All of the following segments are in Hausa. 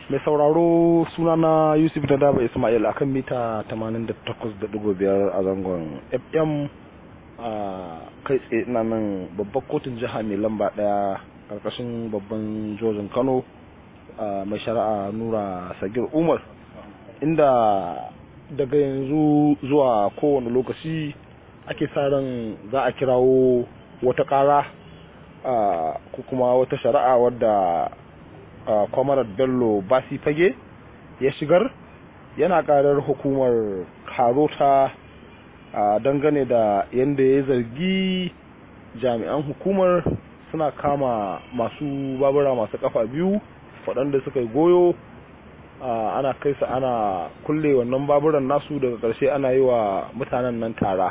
mai sauraro sunana yusuf da daba ismail akan mita 88.5 a zangon fm a kai tsaye na nan babbar kotun jiha mai lamba daya karkashin babban jojin kano mai shari'a nura sagir umar inda daga yanzu zuwa kowane lokaci ake sa ran za a kirawo wata kara ko kuma wata shari'a wadda kwamarar bello basi fage ya shigar yana karar hukumar karota dangane da yadda ya zargi jami'an hukumar suna kama masu babura masu kafa biyu waɗanda suka yi goyo ana kai su ana kulle wannan baburan nasu daga ƙarshe ana yi wa mutanen nan tara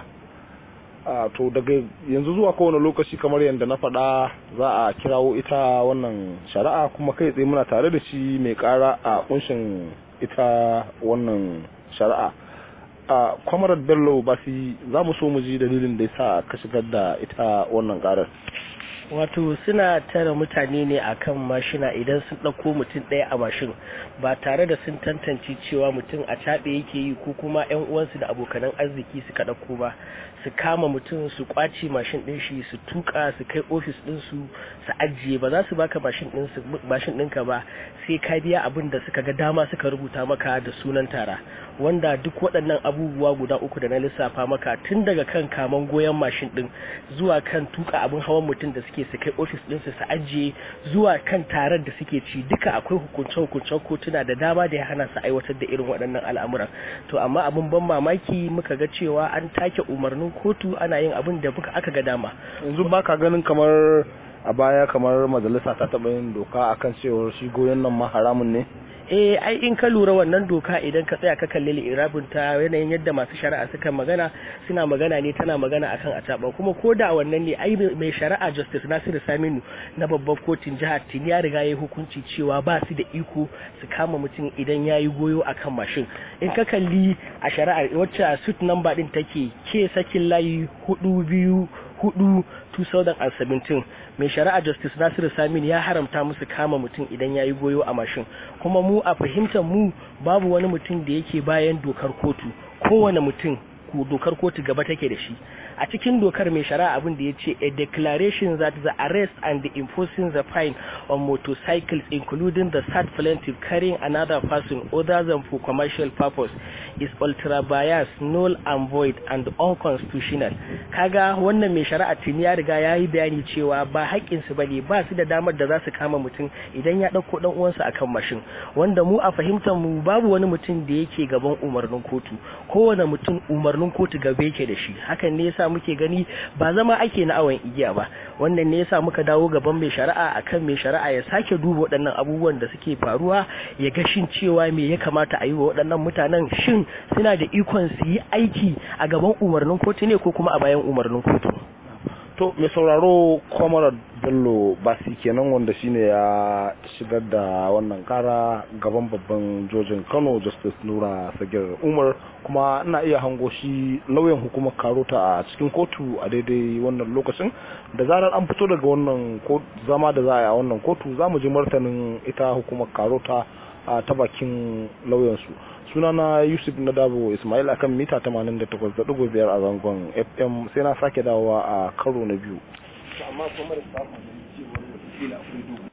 to daga yanzu zuwa kowane lokaci kamar yadda na faɗa za a kirawo ita wannan shari'a kuma kai tsaye muna tare da shi mai ƙara a kunshin ita wannan shari'a a kwamarar bello ba su za mu so mu ji dalilin da ya sa ka shigar da ita wannan ƙarar wato suna tara mutane ne akan mashina idan sun ɗauko mutum ɗaya a mashin ba tare da sun tantance cewa mutum a caɓe yake yi ko kuma 'yan uwansu da abokanan arziki suka ɗauko ba su kama mutum su kwace mashin ɗin shi su tuka su kai ofis ɗin su su ajiye ba za su baka mashin ɗin su mashin ɗinka ba sai ka biya abin da suka ga dama suka rubuta maka da sunan tara wanda duk waɗannan abubuwa guda uku da na lissafa maka tun daga kan kaman goyon mashin ɗin zuwa kan tuka abin hawan mutum da suke su kai ofis ɗinsu su ajiye zuwa kan tarar da suke ci duka akwai hukunce-hukuncen kotuna da dama da ya hana su aiwatar da irin waɗannan al'amuran to amma abin ban mamaki muka ga cewa an take umarnin kotu ana yin abin da muka aka ga dama yanzu baka ganin kamar a baya kamar majalisa ta taɓa yin doka akan cewar shi goyon nan ma haramun ne eh ai in ka lura wannan doka idan ka tsaya ka kalli irabin ta yanayin yadda masu shari'a suka magana suna magana ne tana magana akan ataba kuma ko da wannan ne ai mai shari'a justice Nasiru Saminu na babban kotun jihar Tini ya riga ya hukunci cewa ba su da iko su kama mutum idan ya yi goyo akan mashin in ka kalli a shari'ar wacce suit number din take ke sakin layi hudu biyu hudu 2017 mai shari'a justice nasiru samin ya haramta musu kama mutum idan ya yi goyo a mashin kuma mu a fahimtar mu babu wani mutum da yake bayan dokar kotu kowane mutum dokar kotu gaba take da shi a cikin dokar mai shari'a abin da ya ce a declaration that the arrest and the imposing the fine on motorcycles including the third plaintiff carrying another person other than for commercial purpose is ultra biased null and void and unconstitutional kaga wannan mai shari'a tuni ya riga ya yi bayani cewa ba haƙƙinsu ba ne ba su da damar da za su kama mutum idan ya ɗauko ɗan uwansa akan mashin wanda mu a fahimtar mu babu wani mutum da yake gaban umarnin kotu kowane mutum umarnin kotu gaba yake da shi hakan ne yasa muke gani ba zama ake na awon igiya ba wannan ne yasa muka dawo gaban mai shari'a akan mai shari'a ya sake duba waɗannan abubuwan da suke faruwa ya ga shin cewa me ya kamata a yi wa waɗannan mutanen shin suna da ikon su yi aiki a gaban umarnin kotu ne ko kuma a bayan umarnin kotu to mai sauraro kwamarar bello basi kenan wanda shine ya shigar da wannan kara gaban babban jojin kano justice nura sagir umar kuma ina iya hango shi lauyan hukumar karota a cikin kotu a daidai wannan lokacin da zarar an fito daga wannan zama da za a yi a wannan kotu za mu ji martanin ita hukumar karota ta bakin lauyansu sunana yusuf na dabo ismail akan mita 88.5 a zangon fm sai na sake dawowa a karo na biyu amma kuma da